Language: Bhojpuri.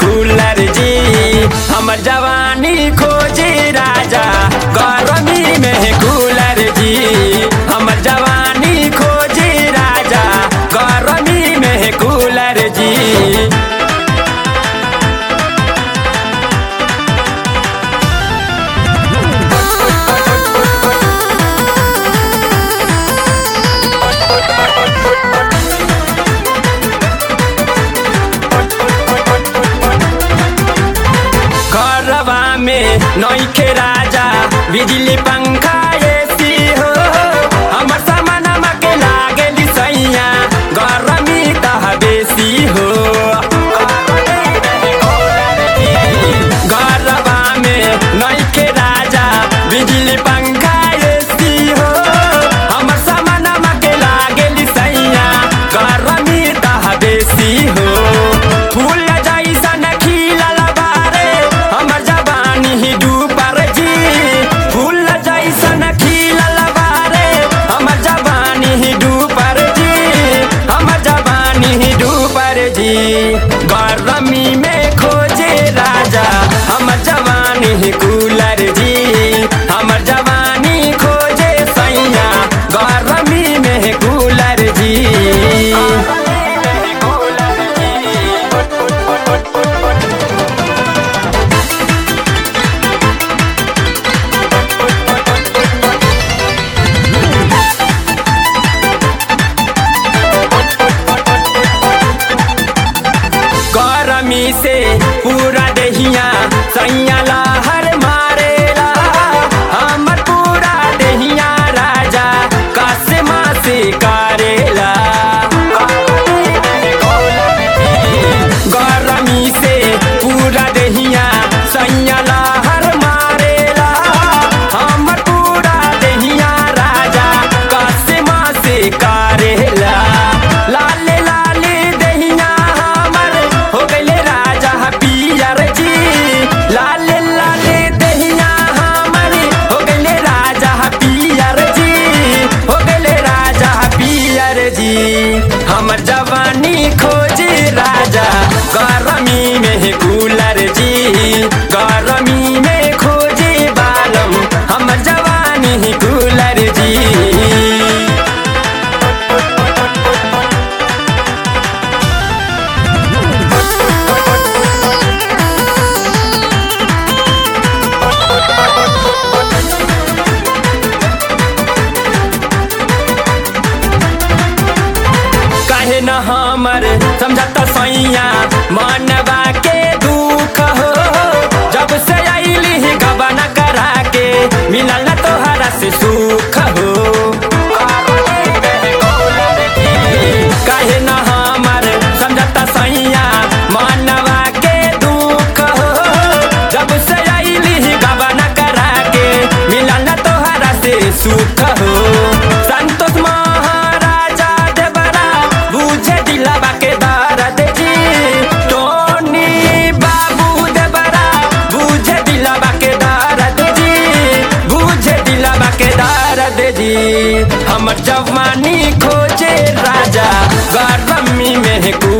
कूलर जी हमर जवानी खोजे राजा गरमी में कूलर जी हमर जवानी खोजे राजा गरमी में कूलर जी घरवा में नौखे राजा बिजली पंखा एसी हो हमर सामानमा के लागे सैया गरमी तह बेसी हो घरवा में नौखे राजा बिजली पंखा एसी हो हमर सामानमा के लागे सैया गरमी तह बेसी हो फूल जैसन खिलल बारे हमर जवानी ही डूबर जी फूल जैसन खिलल बारे हमर जवानी ही डूबर जी हमर जवानी ही डूबर जी गरमी में खोजे राजा हमर जवानी ही कूलर जी हमर जवानी खोजे सैया गरमी में कूलर जी गरमी से पूरा देहिया सैया लहर मारेला हमर पूरा देहिया राजा कसमा से करेला गरमी से पूरा देहिया सैया लहर मारेला हमर पूरा देहिया राजा कसमा से करेला लाले लाले देहिया हमर हो गइले राजा पियर जी लाले लाले देहिया हमर हो गइले राजा पियर जी हो गइले राजा पियर जी हमर जवानी खोजे राजा गरमी में कूलर जी गरमी में खोजे बालम हमर जवानी कूलर जी काहे न हमर समझता सैया मनवा के दुख हो जब से आईली गबन करा के मिलल न तोहरा से सुख हो काहे न हमर समझता सैया मनवा के दुख हो जब से आईली गबन करा के मिलल न तोहरा से सुख हो संतोष महाराजा देवरा बुझे दिलवा के दर्द जी टोनी बाबू देवरा बुझे दिलवा के दर्द जी बुझे दिलवा के दर्द जी हमर जवानी खोजे राजा गरमी में